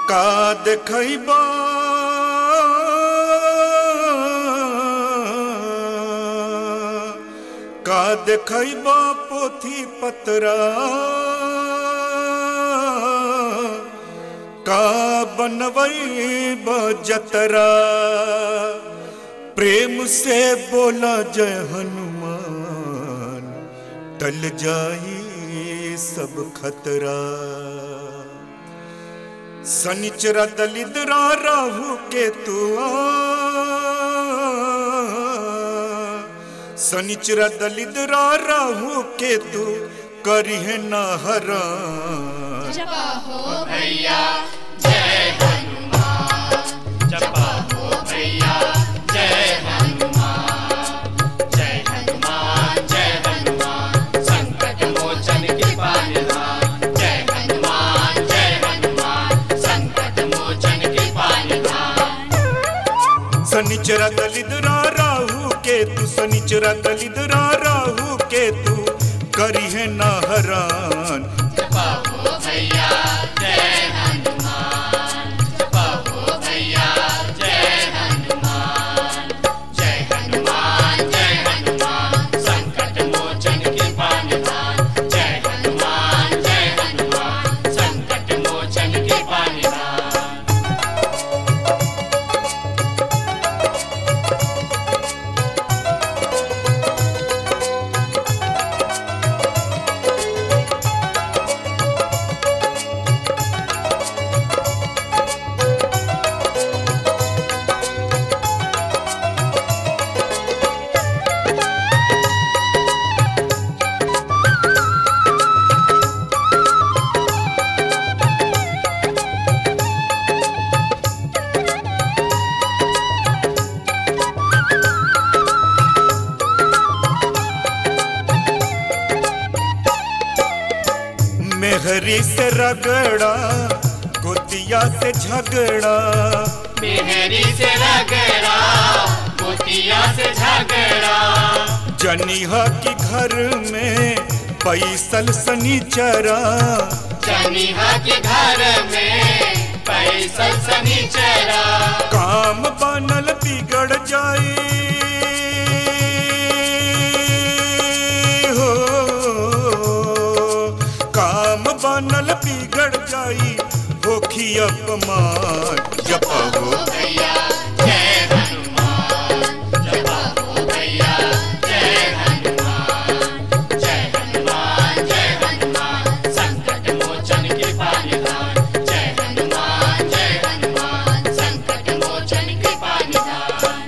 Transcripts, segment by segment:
का देखैब का देखैब पोथी पतरा का बनवैब जतरा प्रेम से बोला जय हनुमान टल जाई सब खतरा शनिचरा दलिद्रा राहु केतु शनिचरा दलिद्रा राहु केतु करिहे न हरण जपा हो भैया जय हनुमान जपा हो भैया जय हनुमान जय हनुमान जय हनुमान संकट मोचन कृपा निधान जय हनुमान जय हनुमान संकट मोचन कृपा निधान शनिचरा दलिद्रा राहु केतु शनिचरा दलिद्रा राहु केतु करिहे न हरण जपा हो भैया जय हनुमान जपा हो भैया जय हनुमान जय हनुमान जय हनुमान संकट मोचन कृपा निधान जय हनुमान जय हनुमान संकट मोचन कृपा निधान मेहरी से रगड़ा गोतिया से झगड़ा मेहरी से रगड़ा मोतिया से झगड़ा जनिहा की घर में पैसल सनीचरा जनिहा के घर में पैसा सनीचरा काम बनल बिगड़ जाई हो काम बनल बिगड़ जाई होखी अपमान जपहो भैया जय हनुमान जपा हो भैया जय हनुमान जय हनुमान जय हनुमान संकट मोचन कृपा निधान जय हनुमान जय हनुमान संकट मोचन कृपा निधान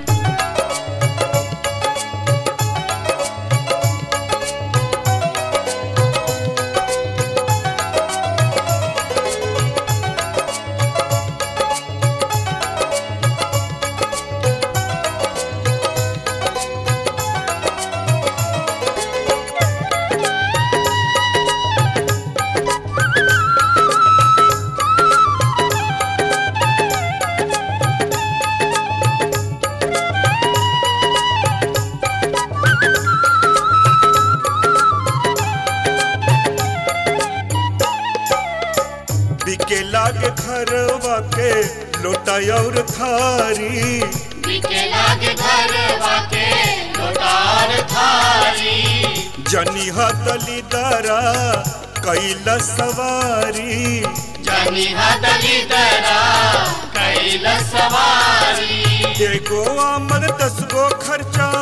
बिके लागे घरवा के लोटा और थारी बिके लागे घर वाके लोटार थारी जनिहा दलिदरा कैला सवारी जनी हदली दरा कैल सवारी एगो आमद दस गो खर्चा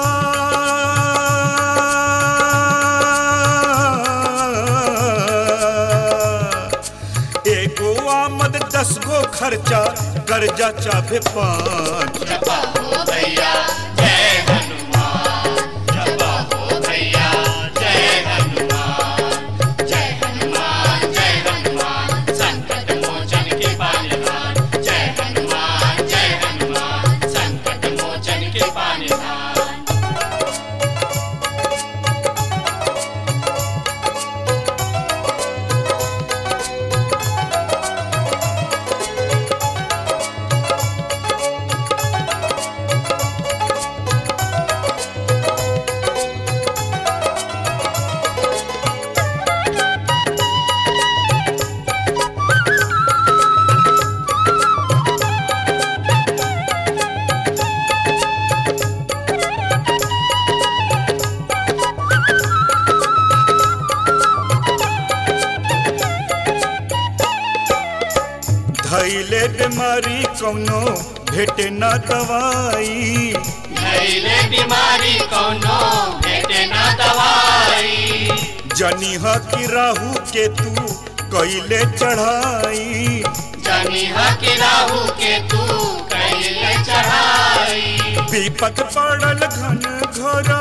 एगो आमद दस गो खर्चा कर्जा चाहे पाँच जपा हो भैया जय हनुमान जपा हो भैया जय हनुमान जय हनुमान जय हनुमान संकट मोचन के पानिधान जय हनुमान जय हनुमान संकट मोचन के पानिधान धैले बीमारी कौनो भेटे ना दवाई धैले बीमारी कौनो भेटे ना दवाई जनिहा की राहु के तू कैले चढ़ाई जनिहा के राहु के तू कैले चढ़ाई विपत पड़ल घन घोरा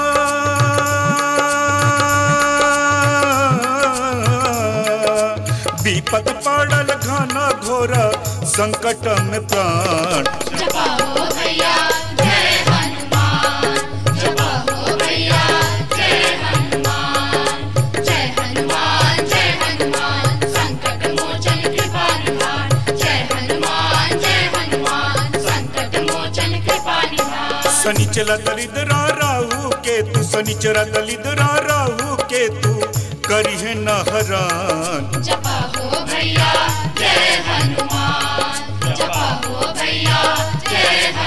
विपत पड़ल घन घोरा संकट में प्राण जपा हो भैया जय हनुमान जपा हो भैया जय हनुमान जय हनुमान जय हनुमान संकट मोचन कृपा निधान जय हनुमान जय हनुमान संकट मोचन कृपा निधान शनिचला दलिद्रा राहु के तू शनिचरा दलिद्रा राहु के तू करिहे न हरान जपा हो भैया जय हनुमान जपा हो भैया जय हनुमान